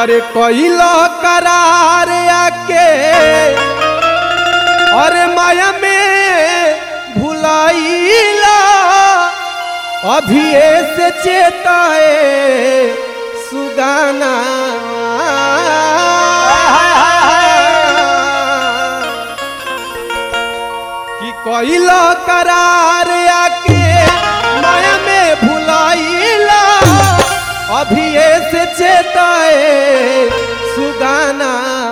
अरे कोइलो करार आके और माया में भुलाइला अभी से चेताए सुगाना कि कोइलो करार आके माया में भुलाइला अभी से चेताए सुगाना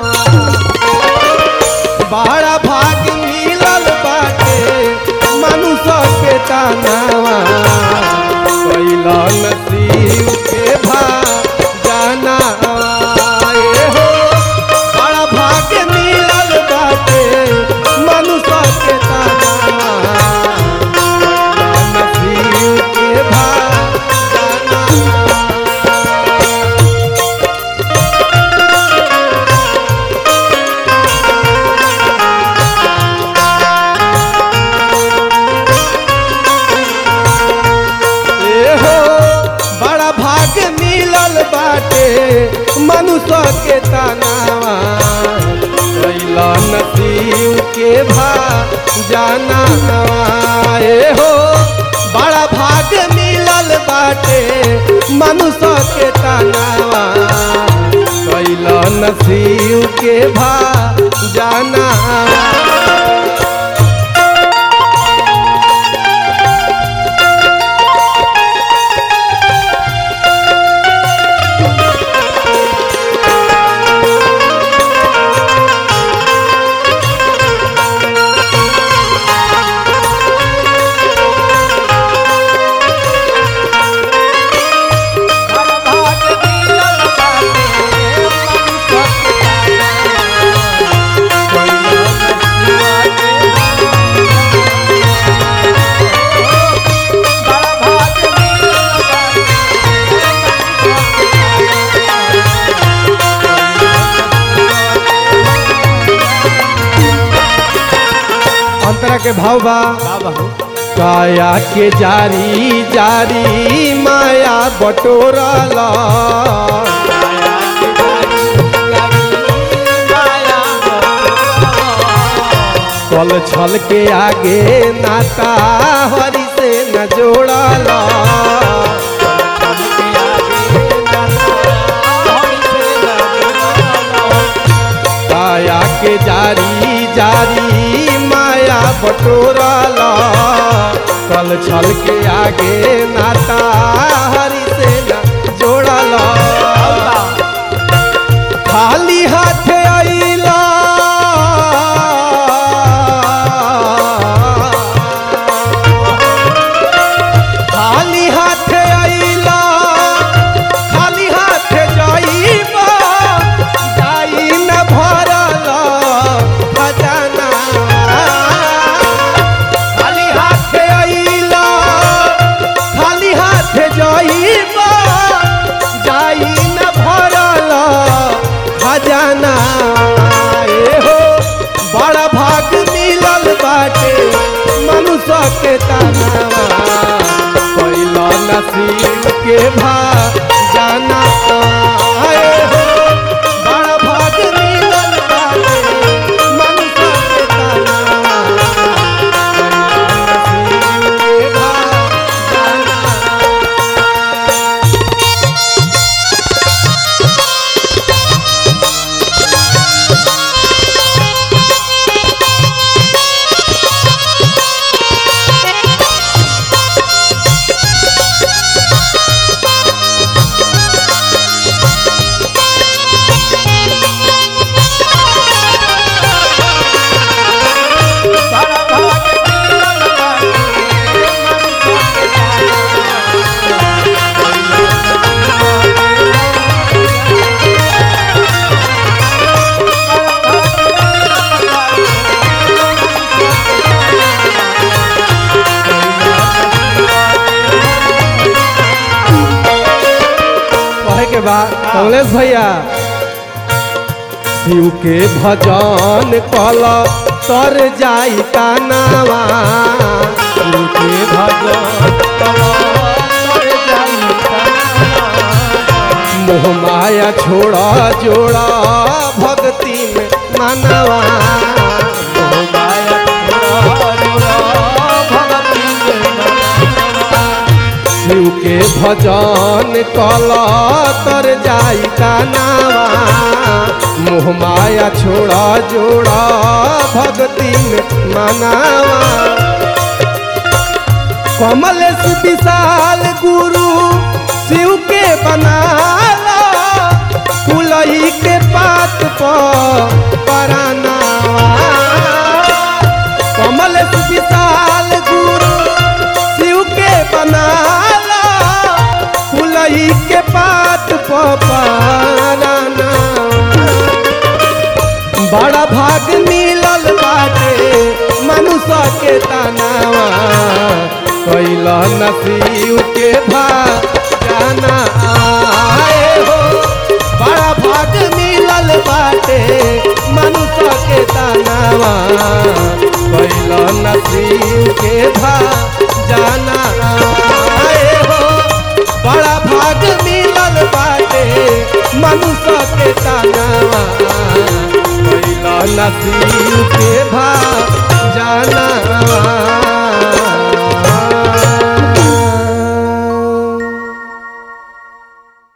बड़ा भाग मिलल बाटे मनुष्य के तानावा कैला नसीब के भा जाना ए हो बड़ा भाग मिलल बाटे मनुष्य के तानावा कैला नसीब के भा जाना ए हो बड़ा भाग मिलल बाटे मनुष्य के तनावा कैला नसीब के भा जाना ए हो बड़ा भाग मिलल बाटे मनुष्य के तनावा कैला नसीब के भा जाना अंतरा के भाव बा काया के जारी जारी माया बटोरला कल छल के आगे नाता हरि से न जोड़ला काया के जारी जारी माया बटोरला कल छल के आगे नाता हरि से न जोड़ला खाली हाथ आइला खाली हाथ आइला खाली हाथ जाइबा जाई न भरला खजाना खाली हाथ आइला खाली हाथ जाइबा जाई न भरला खजाना ए हो बड़ा भाग मिलल बाटे मनुष्य के तनावा कैला नसीब के भा जाना ए हो बड़ा भाग मिलल बाटे मनुष्य के तनावा कैला नसीब के भा जाना कहे के बाद कमलेश भैया शिव के भजन कल तर जाई तानावा शिव के भजन कल तर जाई तानावा। मोह माया छोड़ा जोड़ा भक्ति में मनवा मोह माया छोड़ा जोड़ा भक्ति में मनवा। शिव के भजन कला तर जाई कानावा मोह माया छोड़ा जोड़ा भक्ति में मनावा कमलेश विशाल गुरु शिव के बनाला तुलही के पात पर परानावा कमलेश विशाल गुरु शिव के बनाला तुलही के पात पर परानावा बड़ा भाग मिलल बाटे मनुष्य के तनावा कैला नसीब के भा जाना आए हो बड़ा भाग मिलल बाटे मनुष्य के तनावा कैला नसीब के भा जाना आए हो बड़ा भाग मिलल बाटे मनुष्य के तनावा कैला नसीब के भा